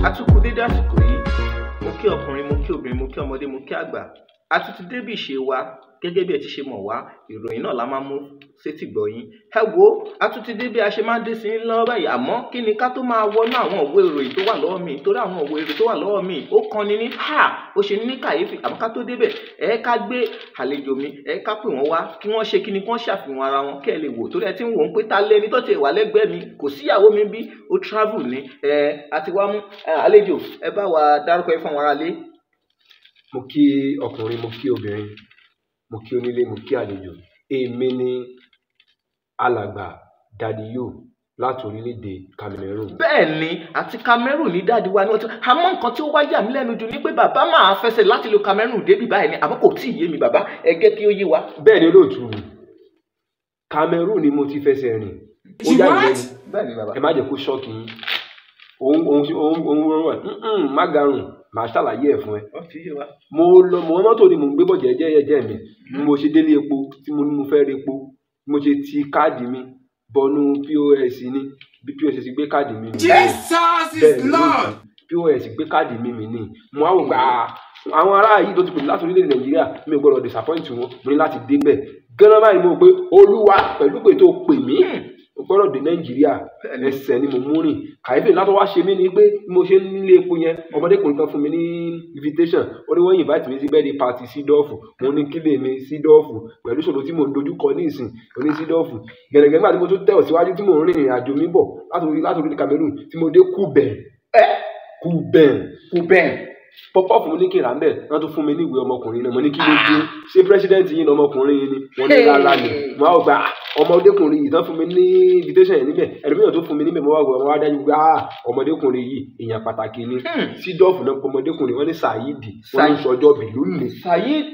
atukú dédé àsìkò yìí mo kí ọkùnrin mo kí obìnrin mo kí ọmọdé mo kí àgbà a tún ti débi ìṣe wa gẹ́gẹ́ bí ẹ ti ṣe mọ̀ wá ìròyìn náà la máa mú sétí gbọ̀yìn ẹ wo a tún ti dé bí a ṣe máa ń dé sí i lọ́wọ́ báyìí àmọ́ kí ni ká tó máa wọnú àwọn òwe ìròyìn tó wà lọ́wọ́ mi torí àwọn òwe ìròyìn tó wà lọ́wọ́ mi ó kan ni ní ha ó ṣe ní kàyéfì àmọ́ ká tó débẹ̀ ẹ ká gbé àlejò mi ẹ ká pè wọ́n wá kí wọ́n ṣe kí ni kí wọ́n ṣàfihàn ara wọn kẹ́ ẹ lè wò torí ẹ ti ń wò ó pé ta lẹni tó ti wà lẹ́gbẹ̀ẹ́ mi kò síyàwó mi bí ó travel ni ẹ àti wá mú àlejò ẹ bá wa dárúkọ ẹ fún àwọn aráalé mo kí ọkùnrin mo kí obìnrin mo kí onílé mo kí àlejò èmi ni alàgbà dadiyo láti orílẹ̀-èdè Cameroon. bẹ́ẹ̀ ni àti Cameroon ní dáàdi wa ni wọ́n ti àmọ́ nǹkan tí ó wá yà mí lẹ́nu jù ni pé bàbá máa fẹsẹ̀ láti lo Cameroon débi báyìí ni àmọ́ kò tí ì yé mi bàbá ẹ gẹ́ kí ó yé wa. bẹ́ẹ̀ ni olóòtú mi Cameroon ni mo ti fẹsẹ̀ rìn ó yà mí lẹ́nu bẹ́ẹ̀ ni bàbá. ẹ má jẹ́ kó ṣọ́ọ̀kì yín òun òun òun òun òun òun má garùn màá ṣàlàyé ẹ̀ fún ẹ wọ́n fi yé wa. mo lọ mo mọ́tò ni mo ń gbé bọ̀ jẹ́jẹ́ mi bí mo ṣe délé epo tí mo ní mo fẹ́ re epo bí mo ṣe ti káàdì mi bọnú pos ni bí pos gbé káàdì mi mi Jesus bẹ́ẹ̀ is ni Lord. pos gbé káàdì mi mi ní mo á wò gbà á àwọn ará yìí tó ti pè mí láti orílẹ̀-èdè nàìjíríà mi ò gbọ́dọ̀ disappoint wọn mo ní láti débẹ̀ gánà báyìí mo rò pé olúwa pẹ̀lú pé tó pè mí mo gbọ́dọ̀ dé nàìjíríà ẹsẹ̀ ni mo mú rìn kàyéfì látọ̀ wá ṣe mí ni pé bí mo ṣe ń nílé epo yẹn ọmọdékùnrin kan fún mi ní invitation ó ní wọ́n invite mi sí birthday party sídọ́ọ̀fù mo ní kílè mi sídọ́ọ̀fù pẹ̀lú ìṣòro tí mo ń dojú kọ ní ìsìn oní sídọ́ọ̀fù gẹ̀rẹ́gẹ̀rẹ́ nígbà tí mo tún tẹ̀ ọ̀ síwájú tí mo ń rìn ìrìn àjò mi bọ̀ láti orí láti orí Cameroon tí mo dé kúbẹ̀ kúbẹ̀ kò bẹ́ẹ̀. pọpọ fún mi ní kí n rà ń bẹ wọn tún fún mi ní ìwé ọmọkùnrin náà mo ní kí ló dé ṣé pírẹsidẹǹtì yìí ní ọmọkùnrin yìí ni wọn ní rárá ni wọn á gba ọmọdékùnrin yìí tán fún mi ní invitation yẹn níbẹ̀ ẹlòmíràn tó fún mi níbẹ̀ mo wá wọ ọmọ wa dájú pé ah ọmọdékùnrin yìí èèyàn pàtàkì ni sídọọfù náà pọ ọmọdékùnrin wọn ní sàyídì wọn ní sọjọ bìlú nì. Sayid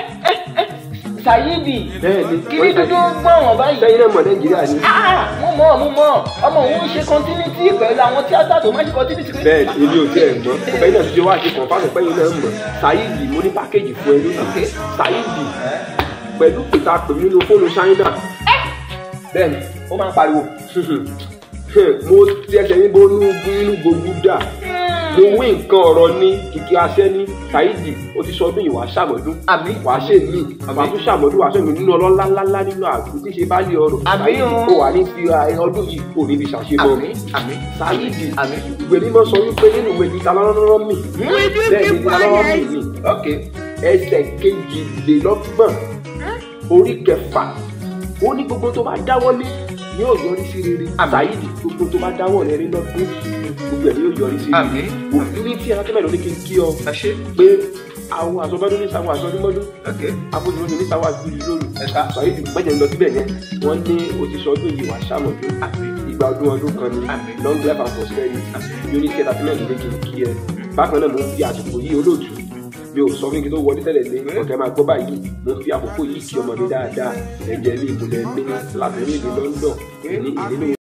Sayidi bẹ́ẹ̀ ni kí ni dúdú gbọ́n wọn báyìí. sẹ́yìn náà mọ̀ nàìjíríà ni. Ah, mo mọ̀ mo mọ̀ ọmọ òun ń ṣe continuity pẹ̀lú àwọn tíátà tó máa ń ṣe continuity. bẹ́ẹ̀ ni èmi ò tiẹ̀ mọ̀ ọbẹ̀ náà ti ṣe wá ṣe kàn fáwọn pẹ́yìn náà mọ̀ sàyídì mo ní pákéjì fún ẹ lónìí sàyídì pẹ̀lú pèta pèmí nínú fóònù ṣáínà bẹ́ẹ̀ ni ó máa ń pariwo. mo ti ẹsẹ̀ yín bó inú inú gbogbo dà mo wí nǹkan ọ̀rọ̀ ní kìkì aṣẹ́ ní Saidi ó ti sọ ọdún yìí wàá ṣàmọ́dún Àmín. wàá ṣe mí wàá tún ṣàmọ́dún wàá sọ̀rọ̀ nínú ọlọ́lá ńláńlá nínú àgbo tí ṣe bá lè ọrọ̀ Àmín o. ó wà ní fi ọdún yìí kò ní fi ṣàṣemọ́ àmín àmín Saidi àmín. ìwé mímọ́ sọ wípé nínú ìwé ní talọ́rọ́rọ́ mi bẹ́ẹ̀ ni talọ́rọ́rọ́ mi ni ok ẹsẹ̀ kejìlélọ́gbọ̀n orí kẹfà ó ní gbogbo tó bá dáwọ́lé ni yóò yọrí sí rere Saidi gbogbo tó bá dáwọ́lé rí lọ́dún gbogbo ẹ̀ ni yóò yọrí sí rere Àmín. òfin ní tí ẹran lóní kí n kí ọ ẹ ṣe pé àwọn àsọgbọ́dún ní sáwọn àsọdúnmọ́dún ok afojúmọ́dún ní sáwọn àgbìlì lóru ẹ̀ka Saidi mẹ́jẹ̀ ń lọ síbẹ̀ yẹn wọ́n ní o ti sọ ọdún yìí wá ṣàmọ̀dún ìgbà ọdún ọdún kan ní Àmín. long life and prosperity unity entertainment ló kí n kí ẹ bákan náà mo ń fi àsìkò yìí olóòtú mi ò sọ fún kí n tó wọlé tẹ́lẹ̀ ní ọ̀kẹ́ máa gbọ́ báyìí mo ń fi àkókò yìí kí ọmọ mi dáadáa ẹ̀jẹ̀ mi ìmùlẹ̀ mi láti orílẹ̀-èdè London ní ìdílé